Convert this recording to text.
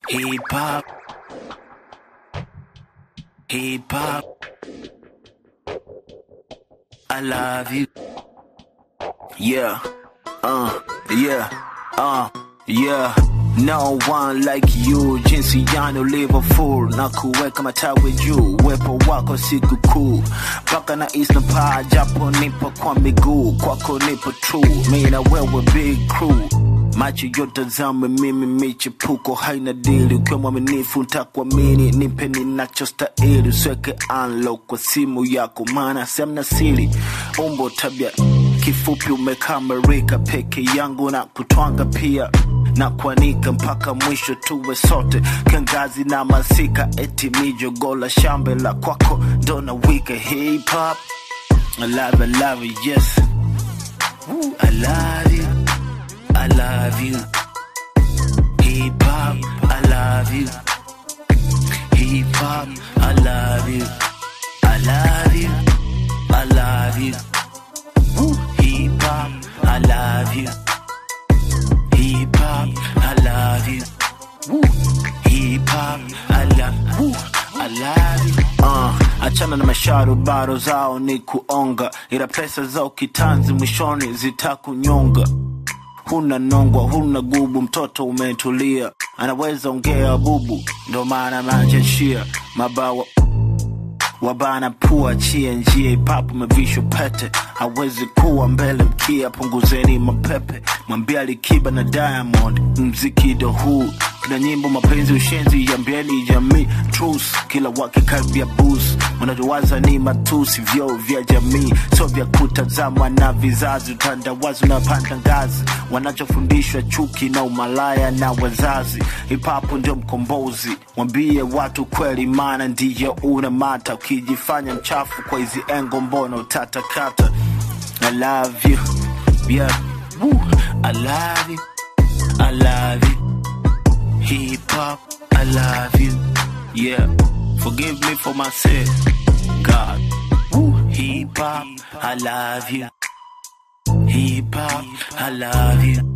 Hip hop. Hip hop. I love you. Yeah. Uh. Yeah. Uh. Yeah. No one like you, jinsi yani Liverpool na kuweka matawi juu, uwepo wako siku kuu mpaka na isna paa, japo nipo kwa miguu, kwako nipo true, mi na wewe big crew macho yote zame mimi, michepuko haina dili, ukiwa mwaminifu ntakuamini, nipe ninachostahili, usweke unlock kwa simu yako, maana semna siri, umbo tabia kifupi umekamerika, peke yangu na kutwanga pia na kuanika mpaka mwisho tuwe sote kiangazi na masika, eti mijogo la shambe la kwako ndo na wika hip hop. I love, I love you, yes. Woo, I love you, I love you. Hip hop, I love you. Hip hop, I love you. I love you, I love you. Woo, hip hop, I love you. Hip hop, I love you. Woo. Hip hop, I love, woo. I love you. Uh, achana na masharubaro zao ni kuonga, ila pesa zao kitanzi mwishoni zitakunyonga. Huna nongwa, huna gubu, mtoto umetulia, anaweza ongea bubu, ndo maana majashia mabawa wabana pua chia njia ipapo mevishwa pete hawezi kuwa mbele mkia punguzeni mapepe mwambia likiba na diamond mziki ndo huu kila nyimbo mapenzi ushenzi yambieni jamii trus kila wakikaribia bus wanachowaza ni matusi vyo vya jamii sio vya kutazamwa na vizazi utandawazi unapanda ngazi wanachofundishwa chuki na umalaya na wazazi hipapo ndio mkombozi mwambie watu kweli maana ndiyo una mata ukijifanya mchafu kwa hizi engo mbona utatakata I love you yeah Woo. I love you I love you hip hop I love you yeah forgive me for my sin God Woo. hip hop I love you hip hop I love you